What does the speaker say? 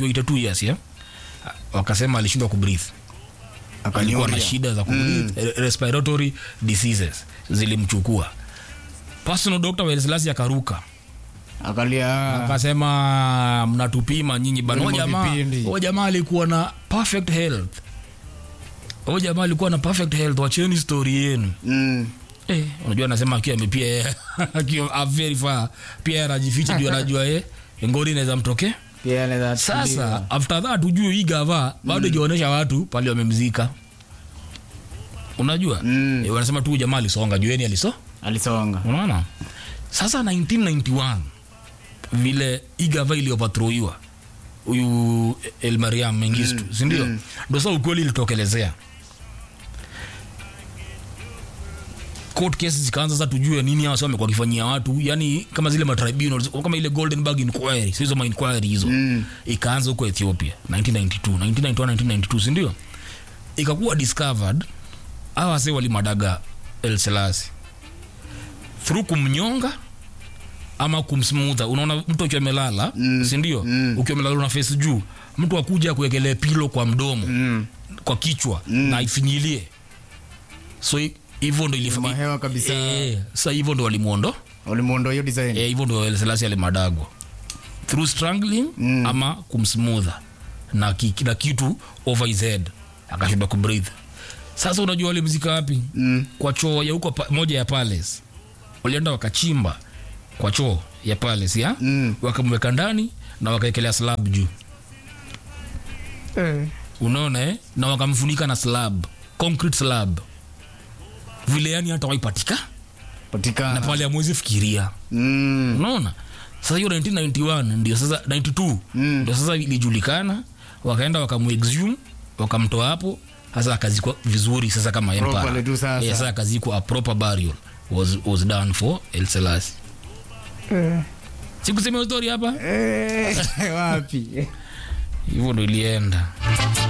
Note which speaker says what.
Speaker 1: akiwa 82 years ya wakasema alishindwa kubreathe alikuwa na
Speaker 2: Akanyuria.
Speaker 1: shida za kubreathe re- respiratory diseases zilimchukua personal doctor wa Elselasi akaruka
Speaker 2: Akalia.
Speaker 1: akasema mnatupima nyinyi bana
Speaker 2: Vilimo
Speaker 1: huyo jamaa
Speaker 2: vipindi.
Speaker 1: huyo jamaa alikuwa na perfect health huyo jamaa alikuwa na perfect health wacheni story yenu
Speaker 2: Mm.
Speaker 1: eh unajua anasema akiwa amepia yeye akiwa a very far pia anajificha juu anajua yeye ngori inaweza mtokea
Speaker 2: Pia anaweza
Speaker 1: sasa
Speaker 2: tulia.
Speaker 1: after that ujue hii gava bado ijaonyesha watu pale wamemzika unajua
Speaker 2: Mm.
Speaker 1: eh, wanasema tu huyu jamaa alisonga jueni aliso
Speaker 2: Alisonga.
Speaker 1: unaona sasa 1991 vile hii gava iliyopatroiwa huyu El Mariam Mengistu mm. sindio
Speaker 2: mm.
Speaker 1: ndo sasa ukweli ilitokelezea court cases zikaanza sasa tujue nini hao wamekuwa wakifanyia watu yani kama zile matribunals kama ile goldenberg inquiry sio hizo ma inquiry hizo
Speaker 2: Mm.
Speaker 1: ikaanza huko ethiopia 1992 1991 1992 sindio ikakuwa discovered hawa wase walimadaga el selasi through kumnyonga ama kumsmutha unaona mtu akiwa amelala
Speaker 2: Mm.
Speaker 1: sindio
Speaker 2: Mm.
Speaker 1: ukiwa amelala una face juu mtu akuja kuekelea pilo kwa mdomo
Speaker 2: Mm.
Speaker 1: kwa kichwa
Speaker 2: Mm.
Speaker 1: na ifinyilie so hi- hivyo ndo ilif-
Speaker 2: Mahewa kabisa.
Speaker 1: Eh, sasa hivyo ndo walimwondo
Speaker 2: Walimuondoa hiyo design.
Speaker 1: Eh, hivyo ndo Selasi alimadagwa through strangling
Speaker 2: Mm.
Speaker 1: ama kumsmutha na, ki, na kitu over his head akashindwa kubreathe sasa unajua walimzika wapi
Speaker 2: Mm.
Speaker 1: kwa choo ya huko pa, moja ya palace walienda wakachimba kwa choo ya palace ya
Speaker 2: Mm.
Speaker 1: wakamweka ndani na wakaekelea slab juu
Speaker 2: Eh.
Speaker 1: unaona eh? na wakamfunika na slab concrete slab vile yani hata waipatika na
Speaker 2: Patikana.
Speaker 1: pale amwezi fikiria
Speaker 2: Mm.
Speaker 1: unaona sasa hiyo 1991 ndio sasa 92
Speaker 2: Mm.
Speaker 1: ndio sasa ilijulikana wakaenda wakamuexhume wakamtoa hapo sasa akazikwa vizuri sasa kama
Speaker 2: Properly
Speaker 1: empire
Speaker 2: tu sasa.
Speaker 1: Eh, sasa akazikwa a proper burial was, was done for El Selassie sikusema hiyo story hapa
Speaker 2: Eh, wapi
Speaker 1: hivyo ndo ilienda